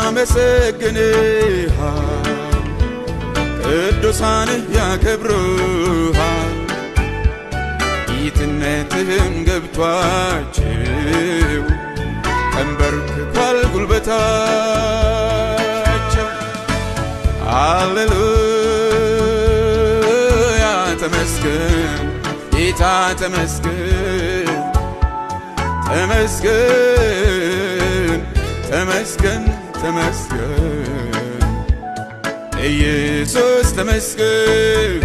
ያመሰግንሃል፣ ቅዱሳንህ ያከብሩሃል። ጌትነትህም ገብቷቸው ተንበርክኳል ጉልበታቸው። ሃሌሉያ ተመስገን ጌታ ተመስገን ተመስገን ተመስገን ተመስገን ኢየሱስ ተመስገን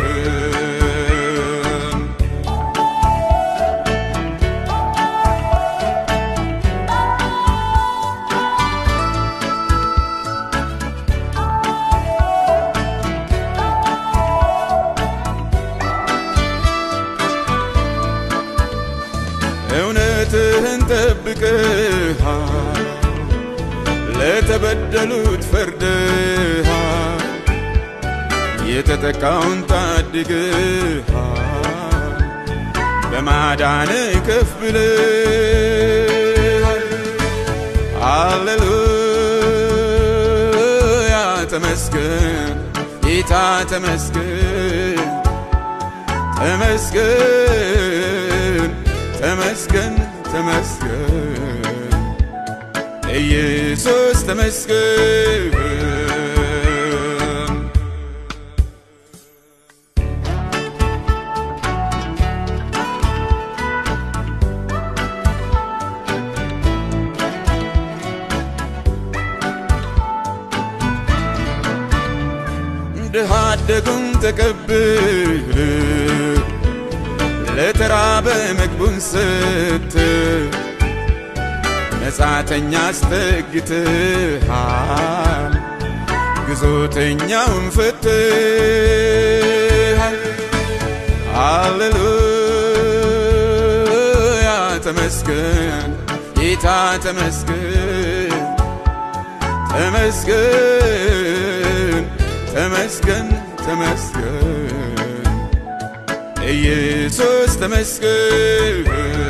እውነትህን ጠብቀሃል፣ ለተበደሉት ፈርደሃል፣ የተጠቃውን ታድግሃል፣ በማዳን ከፍ ብለሃል። ሃሌሉያ ተመስገን ጌታ ተመስገን ተመስገን ተመስገን ተመስገን ኢየሱስ ተመስገን ድሃ አደጉን ተቀብል ለተራበ ምግቡን ስት መጻተኛ አስጠግትሃል ግዞተኛውን ፈትሃል። ሃሌሉያ ተመስገን ጌታ ተመስገን ተመስገን ተመስገን ተመስገን ኢየሱስ ተመስገን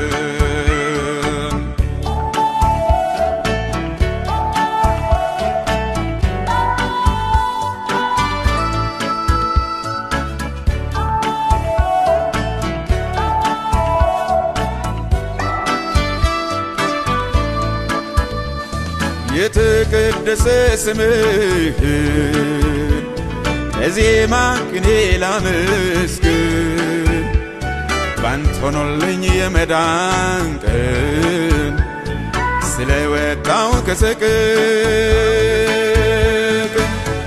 የተቀደሰ ስምህን ለዜማ ቅኔ ላመስግን ባንተ ሆኖልኝ የመዳን ቀን ስለወጣው ከሰቅቅ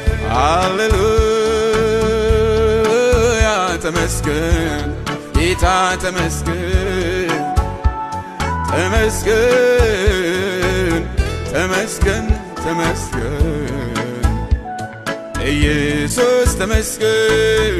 ሃሌሉያ ተመስገን ጌታ ተመስገን ተመስገን ተመስገን ተመስገን ኢየሱስ ተመስገን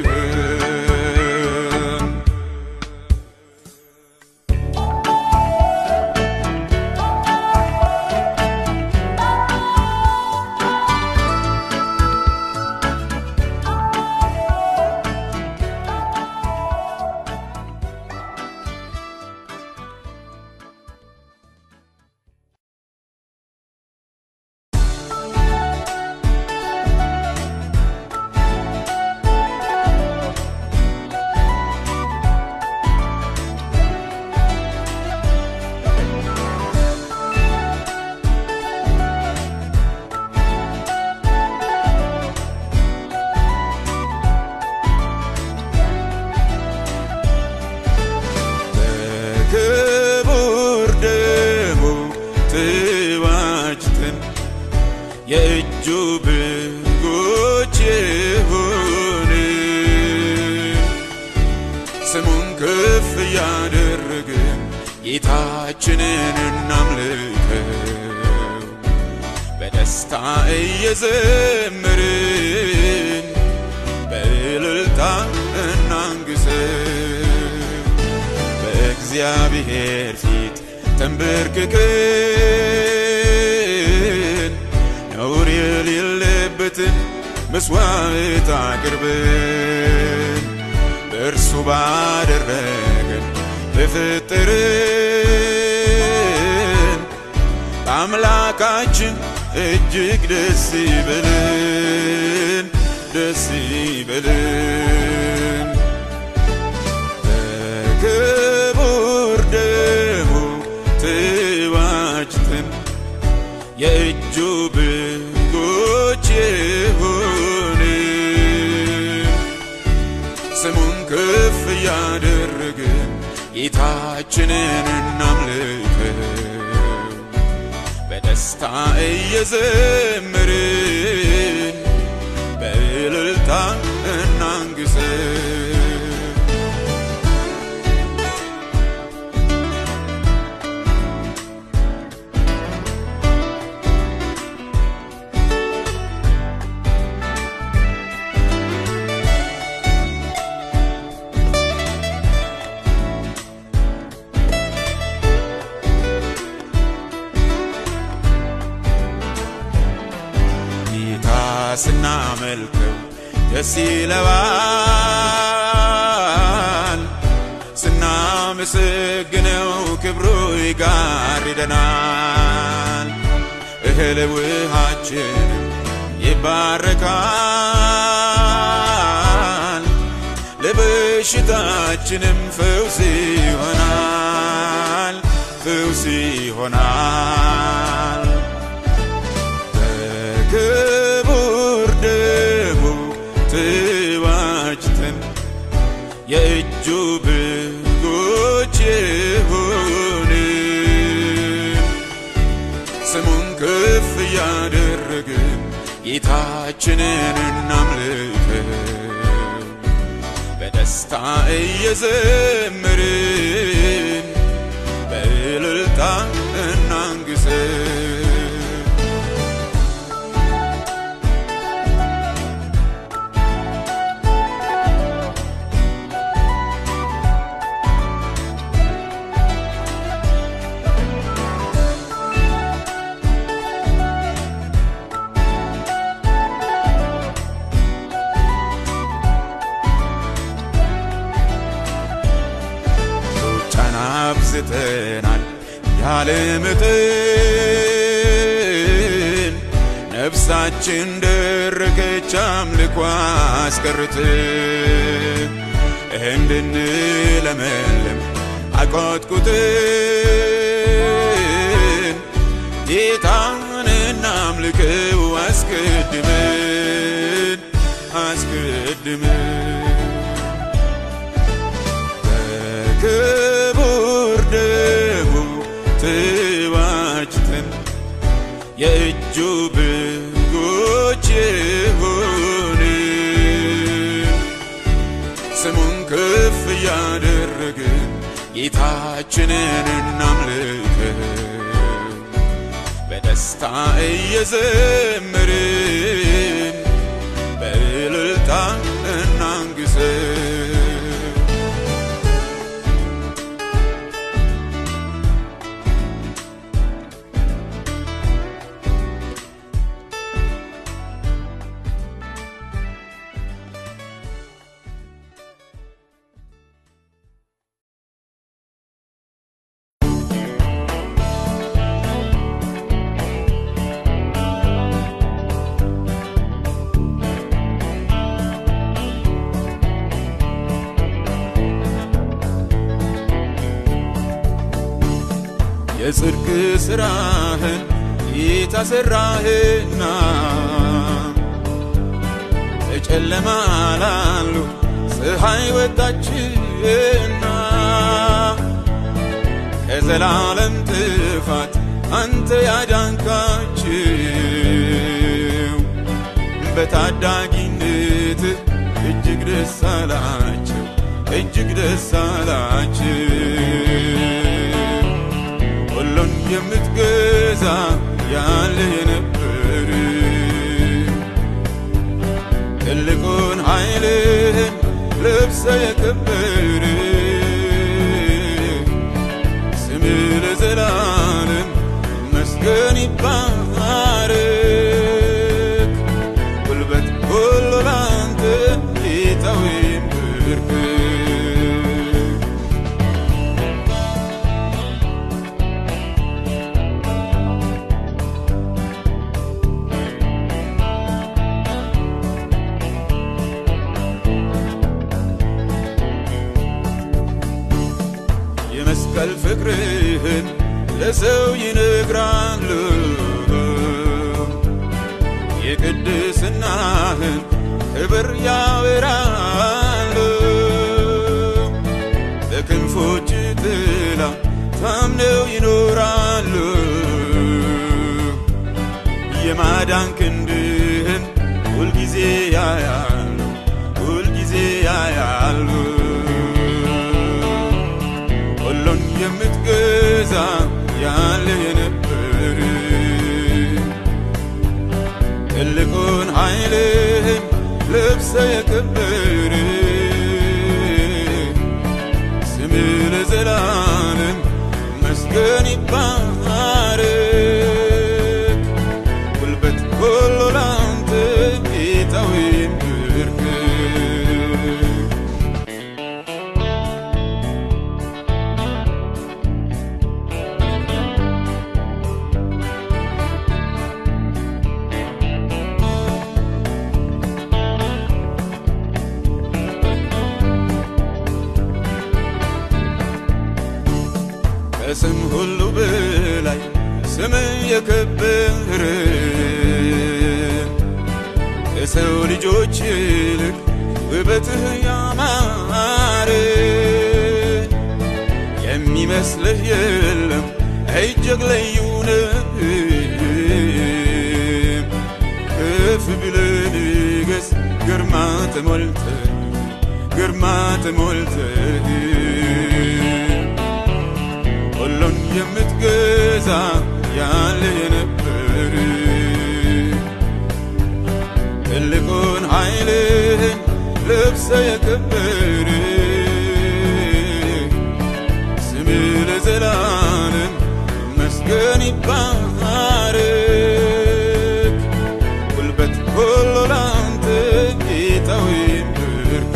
በክቡር ደሙ ተዋጅተን የእጁ በጎች የሆንን ስሙን ከፍ እያደረግን ጌታችንን እናምልከው በደስታ እየዘመርን በእልልታ እናንግሰው በእግዚአብሔር ፊት ተንበርክከን ነውር የሌለበትን መስዋዕት አቅርበን በእርሱ ባደረገን በፈጠረን በአምላካችን እጅግ ደስ ይበልን ደስ ይበልን በክቡር ደሙ ተዋጅተን የእጁ በጎች የሆንን ስሙን ከፍ እያደረግን ጌታችንን እናምልከው በደስታ እየዘመርን በእልልታ እናንግሰው ጌታ ስናመልከው ደስ ይለዋል፣ ስናመሰግነው ክብሩ ይጋርደናል። እህል ውሃችንም ይባረካል፣ ለበሽታችንም ፈውስ ይሆናል፣ ፈውስ ይሆናል። በክቡር ደሙ ተዋጅተን የእጁ በጎች የሆንን ስሙን ከፍ እያደረግን ጌታችንን እናምልከው በደስታ እየዘመርን በእልልታ እናንግሰው ሩጫን አብዝተናል ያለ መጠን ነፍሳችን ደረቀች አምልኮ አስቀርትን እንድንለመልም አቆጥቁጥን ጌታን እናምልከው አስቀድመን አስቀድመን በክቡር ደሙ ተዋጅተን የእጁ በጎች የሆንን ስሙን ከፍ እያደረግን ጌታችንን እናምልከው በደስታ እየዘመርን በእልልታ እናንግሰው የጽድቅ ሥራህን የታሰራህና በጨለማ ላሉ ፀሐይ ወጣችና ከዘላለም ጥፋት አንተ ያዳንካችው በታዳጊነት እጅግ ደስ አላቸው እጅግ ደስ አላቸው ሁሉን የምትገዛ ያለ የነበር ትልቁን ኃይልህን ልብሰ የከበር ስም ለዘላለም መስገን ይባረክ ጉልበት ሁሉ ላንተ ጌታዊ ይንበርከክ መስቀል ፍቅርህን ለሰው ይነግራሉ የቅድስናህን ክብር ያወራሉ በክንፎች ጥላ ታምነው ይኖራሉ የማዳን ክንድህን ሁልጊዜ ያያሉ ሁልጊዜ ያያሉ ሁሉን የምትገዛ ያለ የነበር ትልቁን ኃይልህን ልብሰ የከበር ስም ለዘላለም መስገን ይባረክ ጉልበት ሁሉ ላንተ ጌታዊ ይንበርከክ ከስም ሁሉ በላይ ስም የከበረ ከሰው ልጆች ይልቅ ውበትህ ያማረ የሚመስልህ የለም እጅግ ልዩ ነህ ከፍ ብለህ ንገስ ግርማ ተሞልተህ ግርማ ተሞልተህ ሁሉን የምትገዛ ያለ የነበር ትልቁን ኃይልህን ልብሰ የከበር ስም ለዘላለም መስገን ይባረክ ጉልበት ሁሉ ላንተ ጌታዊ ይንበርከክ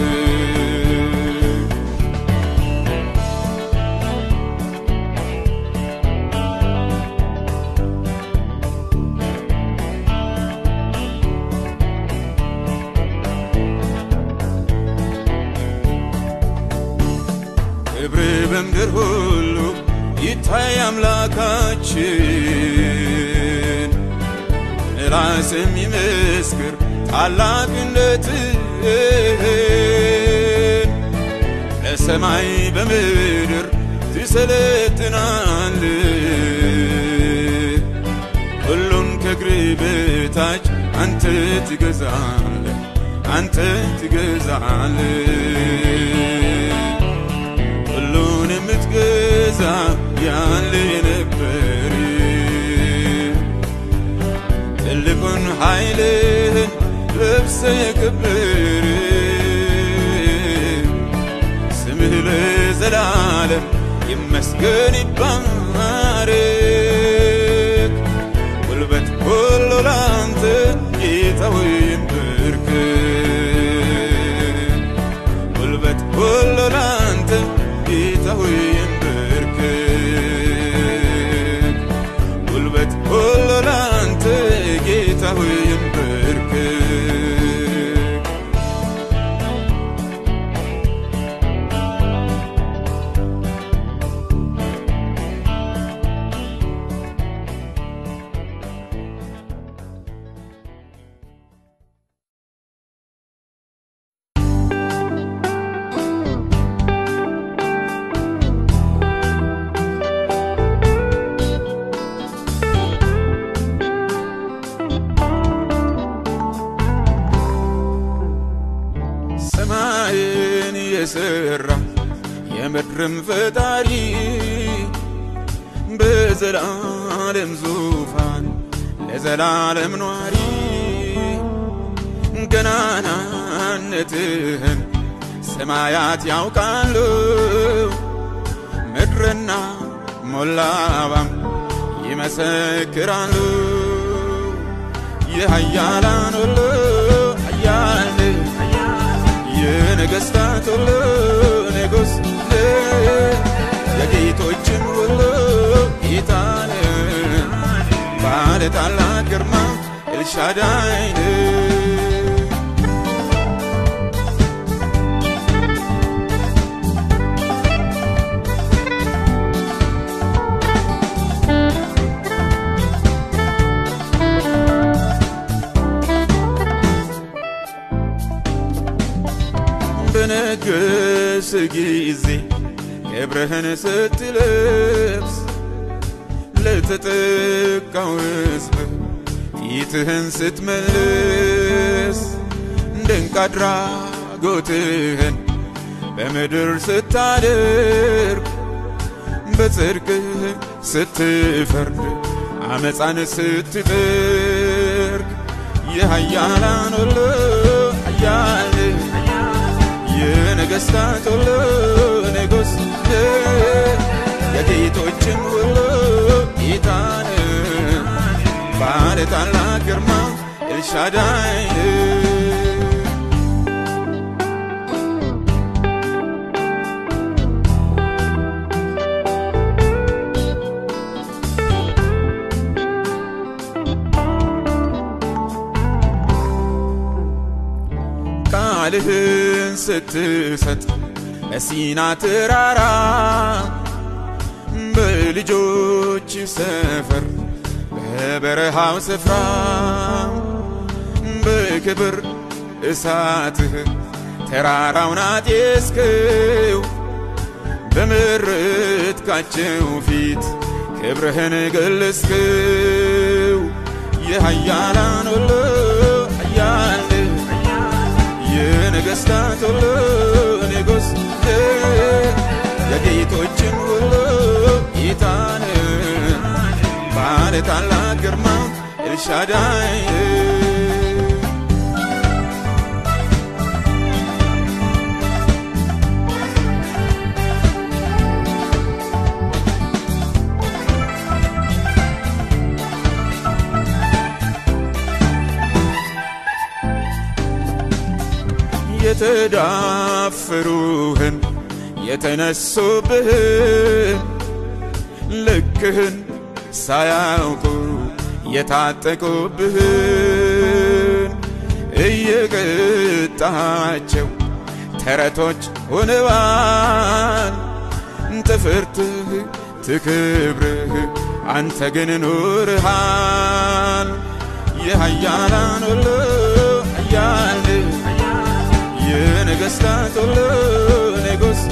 ክብር በምድር ሁሉ ይታይ አምላካችን ራስም ይመስክር ታላቅነትህን ለሰማይ በምድር ትሰለጥናል ሁሉን ከእግር በታች አንተ ትገዛለ አንተ ትገዛለ ሁሉን የምትገዛ ያለ የነበር ትልቁን ኃይልህን ልብሰ የክብር ስምህ ለዘላለም ይመስገን ይባረክ ጉልበት ሁሉ ላንተ ጌታዊ ይንበርከክ ጉልበት ሁሉ ላንተ ጌታዊ ይንበርከክ ጉልበት ሁሉ ላንተ ጌታዊ ይንበርከክ ሰማይን የሰራ የምድርም ፈጣሪ በዘላለም ዙፋን ለዘላለም ኗሪ ገናናነትህን ሰማያት ያውቃሉ ምድርና ሞላባም ይመሰክራሉ የኃያላን ሁሉ ኃያል የነገሥታት ሁሉ ንጉሥ የጌቶችም ሁሉ ጌታ ባለ ታላቅ ግርማ ኤልሻዳይ በነገስ ጊዜ ክብርህን ስትለብስ ለተጠቃው ሕዝብ ፊትህን ስትመልስ ድንቅ አድራጎትህን በምድር ስታደርግ በጽድቅህ ስትፈርድ አመፃን ስትጠርግ የኃያላን ሁሉ ኃያል የነገሥታት ሁሉ ንጉሥ የጌቶችም ሁሉ ጌታን ባለ ታላቅ ግርማ ኤልሻዳይ ቃልህን ስትሰጥ በሲና ተራራ በልጆች ሰፈር በበረሃው ስፍራ በክብር እሳትህ ተራራውን አጤስክው በመረጥካቸው ፊት ክብርህን ገለጽክው የኃያላን ሁሉ ኃያል የነገሥታት ሁሉ ንጉሥ የጌቶችም ሁሉ ጌታን ባለ ታላቅ ግርማ ኤልሻዳይ የተዳፈሩህን የተነሱብህን ልክህን ሳያውቁ የታጠቁብህን እየቀጣቸው ተረቶች ሆነዋል። ትፍርትህ ትክብርህ አንተ ግን ኑርሃል። የኃያላን ሁሉ ኃያል የነገሥታት ሁሉ ንጉሥ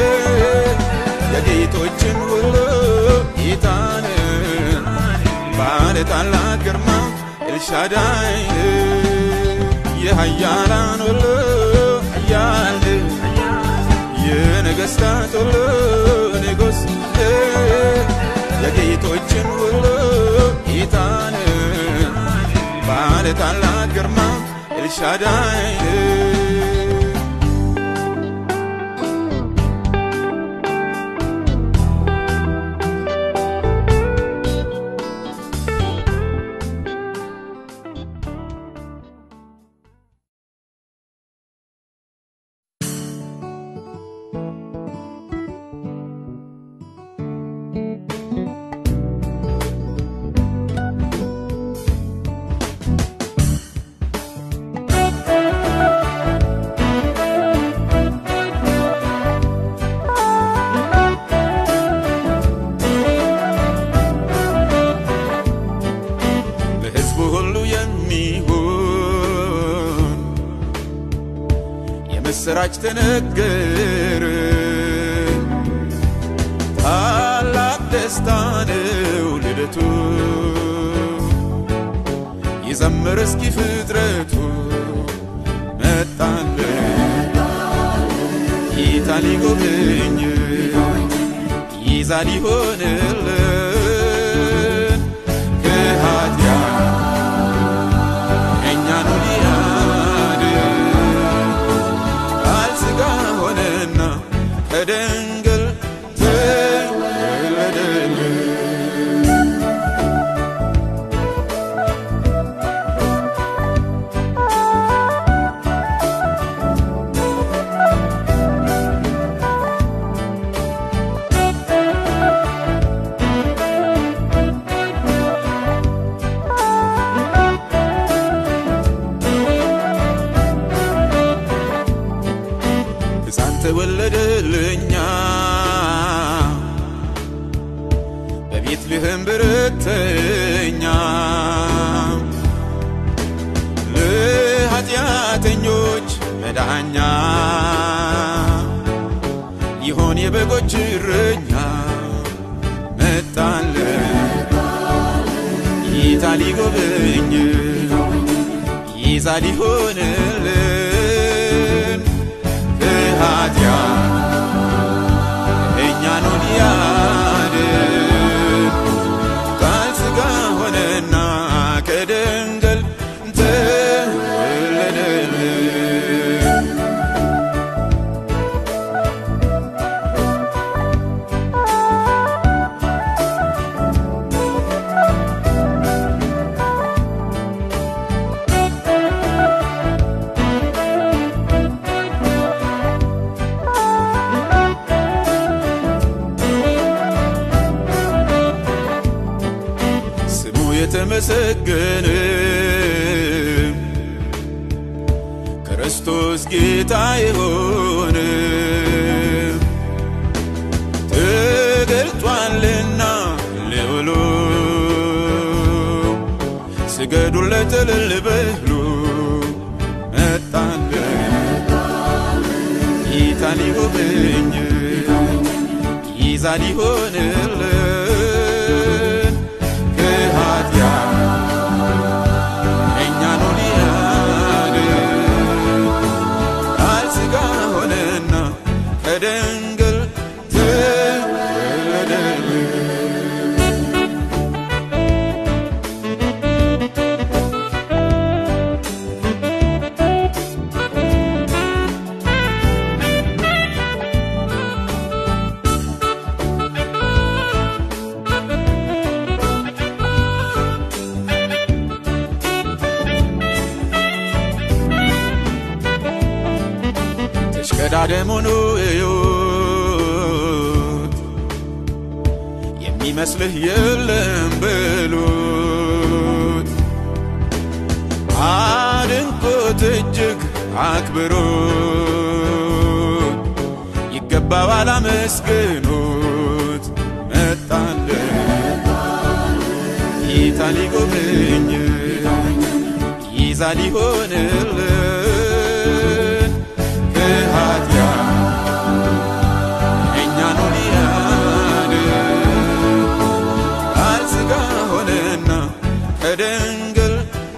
የጌቶችን ሁሉ ጌታን ባለ ታላቅ ግርማ ኤልሻዳይ የኃያላን ሁሉ ኃያል የነገሥታት ሁሉ ንጉሥ የጌቶችን ሁሉ ጌታን ባለ ታላቅ ግርማ ኤልሻዳይ ለሕዝቡ ሁሉ የሚሆን የምስራች ተነገረ። ታላቅ ደስታ ነው ልደቱ፣ ይዘምር እስኪ ፍጥረቱ መጣልን ጌታ ሊጎበኝ ይዛ ሊሆንልን ከኃጢአት እኛኑ ሊያድን ቃል ሥጋ ሆነና ከድንግል ተወለደልን። ሕፃን ተወለደልኛ በቤትልሔም ብርተኛ ለኃጢአተኞች መዳኛ ሊሆን የበጎች እረኛ መጣልን ጌታ ሊጎበኝ ይዛ ሊሆንልን ከኃጢአት እኛኑ ሊያድን ቃል ሥጋ ሆነና ከድንግል ተወለደልን። ስሙ የተመሰገነ ክርስቶስ ጌታ የሆነ ተገልጧልና ልዑሉ ስገዱለት እልል በሉ መጣለ ጌታ ሊጎበኝ ይዛ ሊሆንልን ከኃጢአት እኛኑ ሊያድን ቃል ሥጋ ሆነና ከድንግል ተወለደልን። ተሽቀዳደሙኑ እዩት የሚመስልህ የለም በሉት አድንቆት እጅግ አክብሩት ይገባዋል አመስግኑት መጣለ ጌታ ሊጎበኝ ይዛ ሊሆንልን ከኃጢአት እኛኑ ሊያድን ቃል ሥጋ ሆነና ከድንግል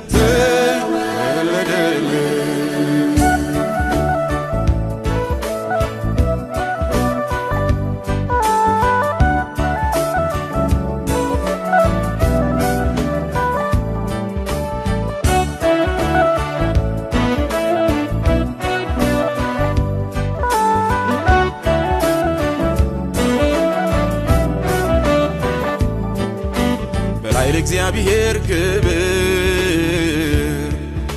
ተወለደልን። በላይ ለእግዚአብሔር ክብር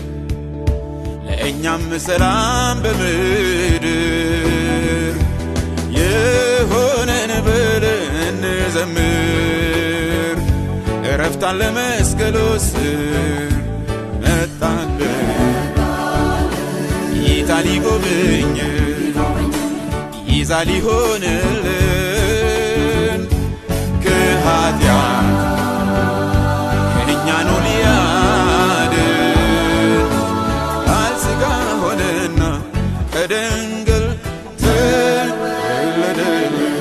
ለእኛም ሰላም በምድር የሆነን ብለን እንዘምር እረፍታን ለመስቀሉ ስር መጣለ ጌታ ሊጎበኝ ይዛ ሊሆንልን ከኃጢአት እኛኑ ሊያድን ቃል ሥጋ ሆነና ከድንግል ተወለደልን።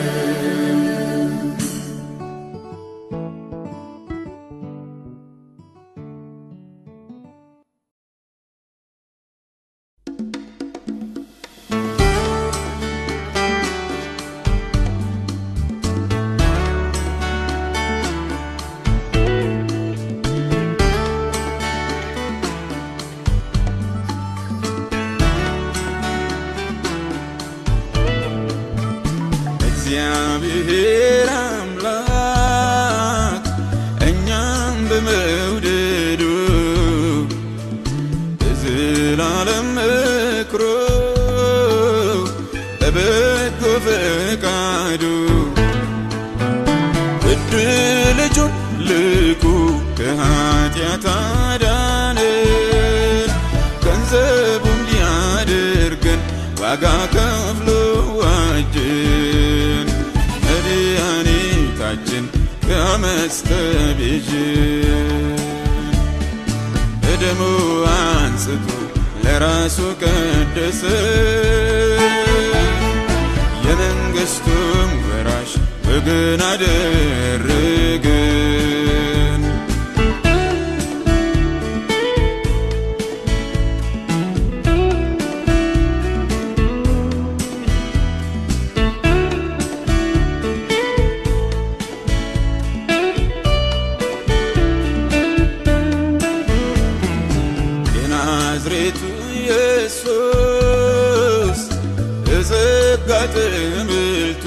እግዚአብሔር አምላክ እኛም በመውደዱ በዘላለም ምክሩ በበጎ ፈቃዱ ውድ ልጁን ልኩ ከኃጢአት አዳነን ገንዘቡም ሊያደርገን ዋጋ ከፍሎ ዋጀን መድኃኒታችን ከዓመፅ ተቤዠን በደሙ አንስቶ ለራሱ ቀደሰ የመንግሥቱ ወገን አደረገን። የናዝሬቱ ኢየሱስ በጸጋ ተሞልቶ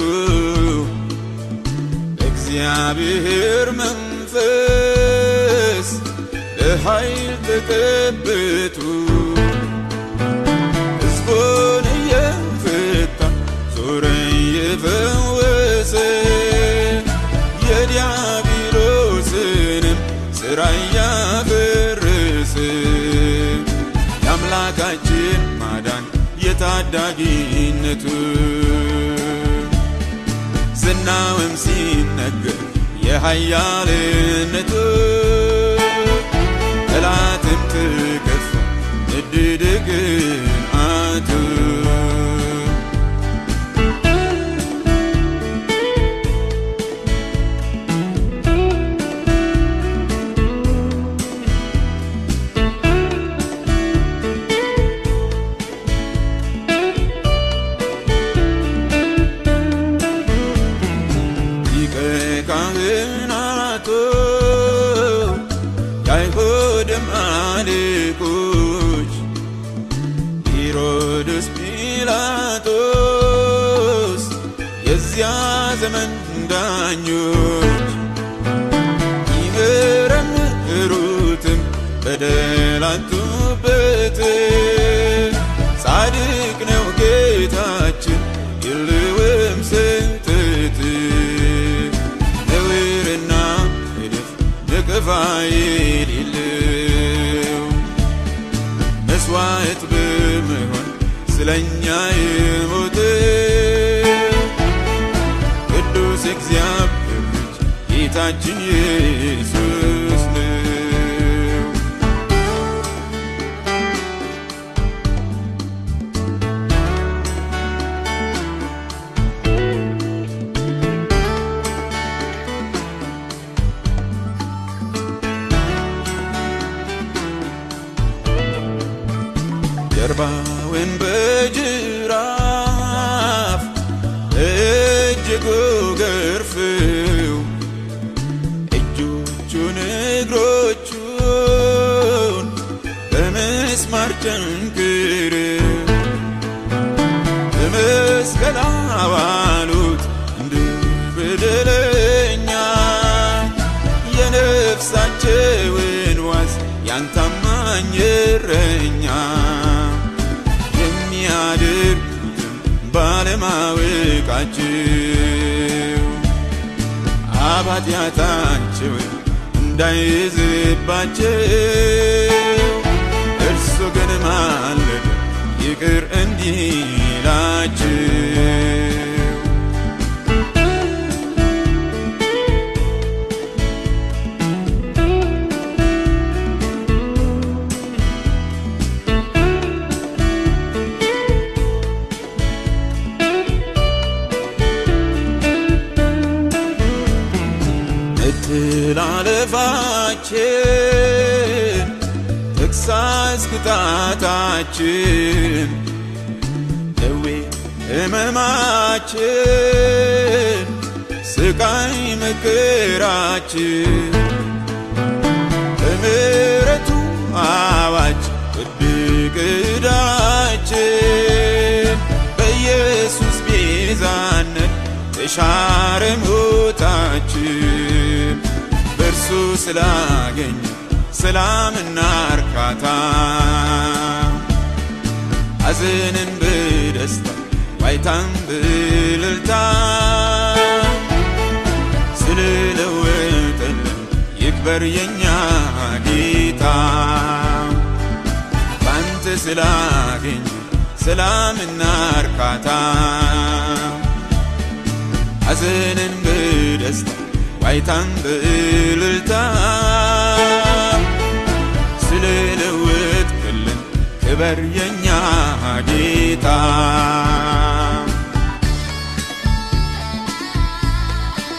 እግዚአብሔር መንፈስ በኃይል ተቀብቶ ሕዝቡን እየፈታ ዞረ እየፈወሰ የዲያብሎስንም ሥራ እያፈረሰ የአምላካችን ማዳን የታዳጊነቱ ዝናውም ሲነገር የኃያልነቱ ጠላትም ተከፋ ንድድ ቅንዓቱ ሊቀ ካህናቱ የአይሁድም አለቆች ሄሮድስ ጲላጦስ የዚያ ዘመን ዳኞች ይመረምሩትም በደላቱበት ጻድቅ ነው ጌታችን የለውም ስህተት ነውርና እድፍ ነቀፋ የሌለው መስዋዕት በመሆን ስለኛ የሞተ ቅዱስ እግዚአብሔር ልጅ ጌታችን ኢየሱስ ነው። ጀርባውን በጅራፍ እጅጉ ገርፍው እጆቹን እግሮቹን በምስማር ቸንክረው በመስቀል አዋሉት እንደ በደለኛ የነፍሳቸውን ዋስ ያንታማኝ እረኛ የሚያደርጉትም ባለማወቃቸው አባትያታቸውን እንዳይዝባቸው እርሱ ግን ማለደ ይቅር እንዲላቸው መተላለፋችን ተግሣጽ ቅጣታችን ደዌ ሕመማችን ስቃይ መከራችን በምሕረቱ አዋጅ ውድቅ ዕዳችን በኢየሱስ ቤዛነት ተሻረ ሞታችን በእርሱ ስላገኘ ሰላምና እርካታ ሐዘንን በደስታ ዋይታን በእልልታ ስለለወጠልን ይክበር የኛ ጌታ ባንተ ስላገኘ ሰላምና እርካታ ሐዘንን በደስታ ዋይታን በእልልታ ስለለወጥክልን ክበር የኛ ጌታ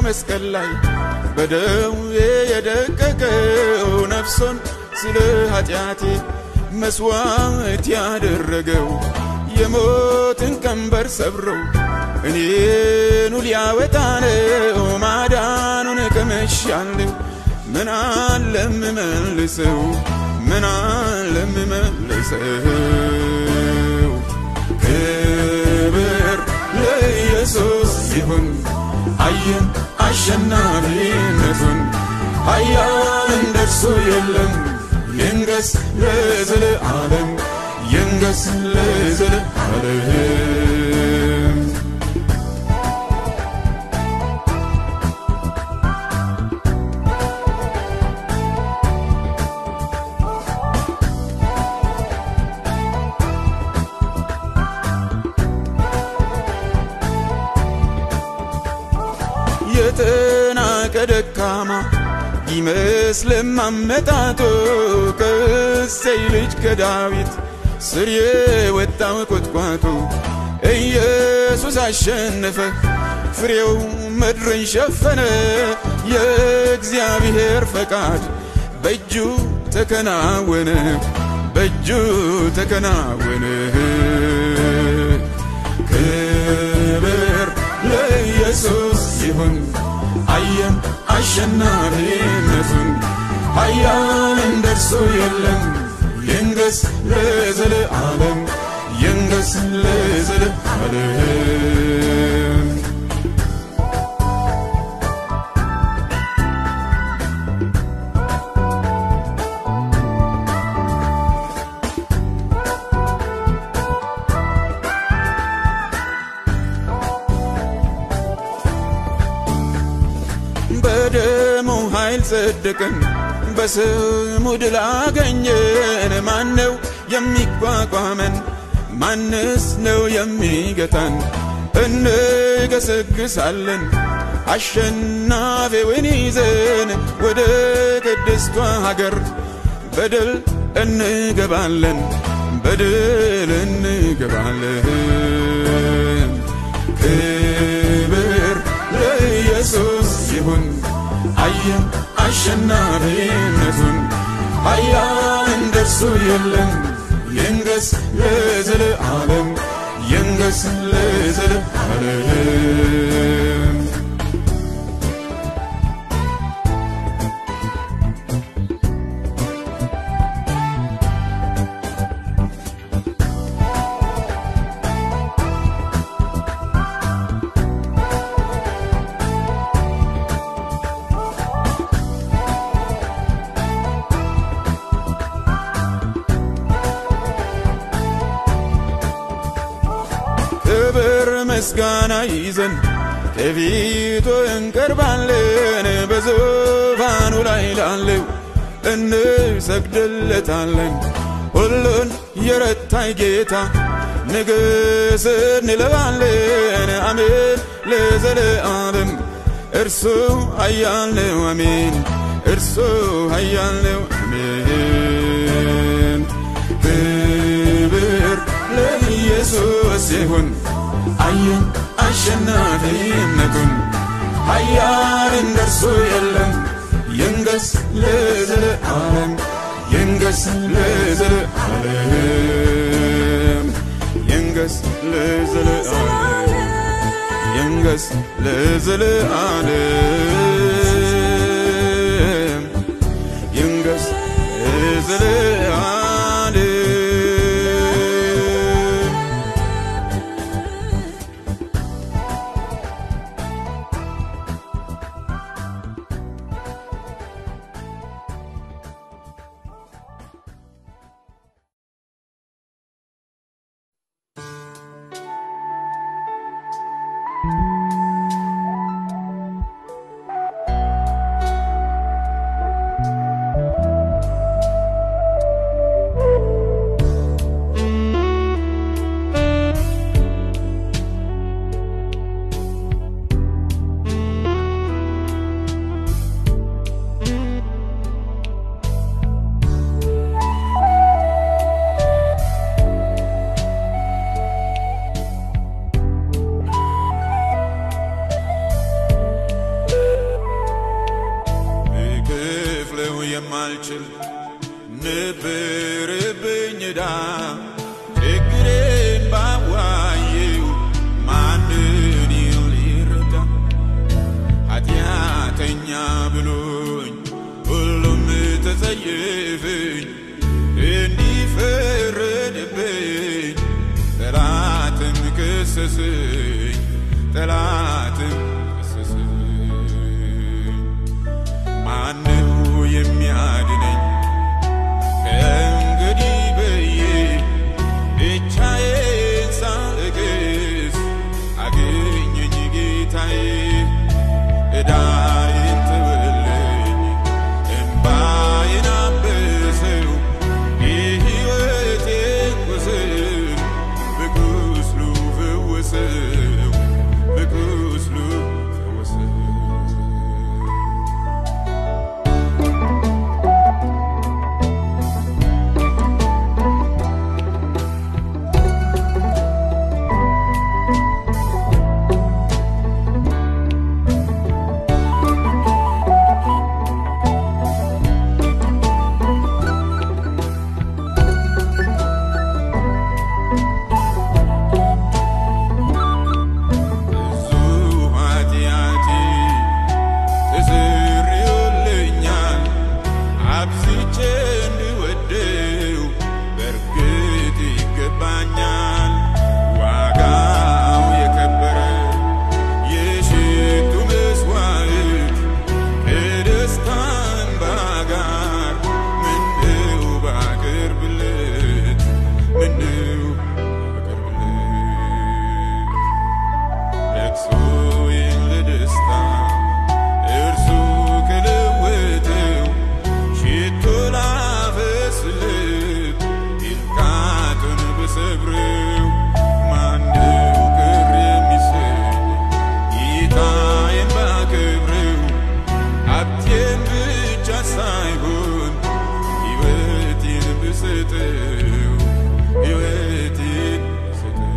በመስቀል ላይ በደዌ የደቀቀው ነፍሶን ስለ ኃጢአቴ መስዋዕት ያደረገው የሞትን ቀንበር ሰብረው እኔኑ ሊያወጣ ነው ማዳኑን ቀምሻለሁ። ምን አለ እምመልሰው ምን አለ እምመልሰው ክብር ለኢየሱስ ይሁን አየን አሸናፊነቱን ኃያል እንደርሱ የለም ይንገስ ለዘለዓለም ይንገስ ለዘለዓለም የተናቀ ደካማ ይመስልም አመጣጡ ከእሴይ ልጅ ከዳዊት ስር የወጣው ቁጥቋጦ ኢየሱስ አሸነፈ፣ ፍሬው ምድርን ሸፈነ። የእግዚአብሔር ፈቃድ በእጁ ተከናወነ፣ በእጁ ተከናወነ። ክብር ለኢየሱስ ይሁን አየን አሸናፊነቱን ኃያል እንደርሱ የለም ይንገስ ለዘለዓለም ይንገስ ለዘለዓለም በደሙ ኃይል ጸደቅን፣ በስሙ ድል አገኘን። ማነው የሚቋቋመን? ማንስ ነው የሚገታን? እንገሰግሳለን አሸናፊውን ይዘን ወደ ቅድስቷ ሀገር በድል እንገባለን፣ በድል እንገባለን። ክብር ለኢየሱስ ይሁን አየን አሸናፊነቱን ኃያል እንደርሱ የለም ይንገስ ለዘለዓለም ይንገስ ለዘለዓለም ክብር ምስጋና ይዘን ከፊቱ እንቀርባለን። በዙፋኑ ላይ ላለው እንሰግድለታለን። ሁሉን የረታይ ጌታ ንግሥ እንለዋለን። አሜን ለዘለዓለም እርሱ ኃያል ነው። አሜን እርሱ ኃያል ነው። አሜን ክብር ለኢየሱስ ይሁን አየን አሸናፊነቱን ኃያል እንደርሱ የለም ይንገስ ለዘለዓለም ይንገስ ለዘለዓለም ይንገስ ለዘለዓለም ይንገስ ለዘለዓለም ይንገስ ለዘለዓለም የማልችል ነበረብኝ ዕዳ ችግሬን ባዋየው ማንን ሊረዳ ኃጢአተኛ ብሎኝ ሁሉም ተጸየፈኝ እንዲፈረድብኝ ጠላትም ከሰሰኝ ጠላትም ከሰሰኝ ማነው የሚያድነኝ ከእንግዲህ ብዬ ብቻዬን ሳለቅስ አገኘኝ ጌታዬ ዕዳዬን ተወልኝ እምባዬን አበሰው የሕይወቴን ቁስል በቁስሉ ፈወሰው በቁስሉ ፈወሰው ብዙ ኃጢአቴ ተሰርዮልኛል አብዝቼ እንድወደው በእርግጥ ይገባኛል ዋጋው የከበረ የሽቱ መስዋዕት ከደስታ እንባ ጋር ምነው ባቀርብለት ምነው ባቀርብለት ለቅሶዬን ለደስታ እርሱ ከለወጠው ሽቶ ላፈስለት ይልቃቱን ብሰብረው ማነው ቅር የሚሰኝ ጌታዬን ባከብረው ሀብቴን ብቻ ሳይሆን ሕይወቴን ብሰጠው ሕይወቴን ብሰጠው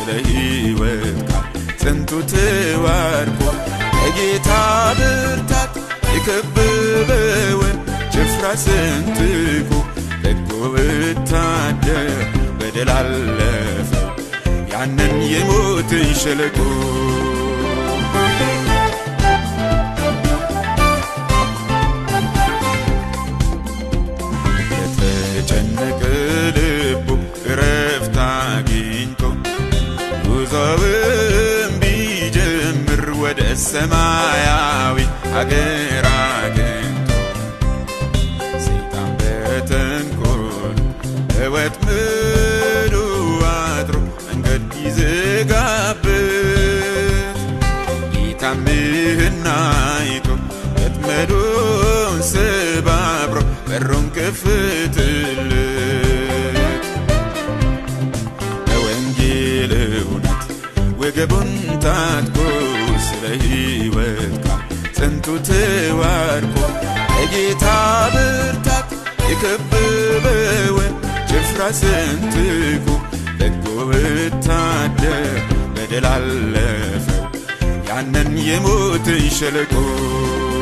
ስለ ሕይወት ቃል ጽንቱ ተዋርኮ በጌታ ብርታት የከበበውን ጭፍራ ሰንጥቆ በጎ ወታደር በድል አለፈው ያንን የሞትን ሸለቆ የተጨነቀ ልቡ እረፍት አግኝቶ ጉዞውን ቢጀምር ወደ ሰማያዊ አገር አግኝቶ ሰይጣን በተንኮል በወጥመዱ አድሮ መንገድ ይዘጋበት ጌታም ይህን አይቶ ወጥመዱን ሰባብሮ በሩን ከፍትለት በወንጌል እውነት ወገቡን ታጥቆ ስለ ሕይወት ቃል ጽንቱ ተዋርኮ በጌታ ብርታት የከበበውን ጭፍራ ሰንጥቆ በጎ ወታደር በድል አለፈው ያንን የሞትን ሸለቆ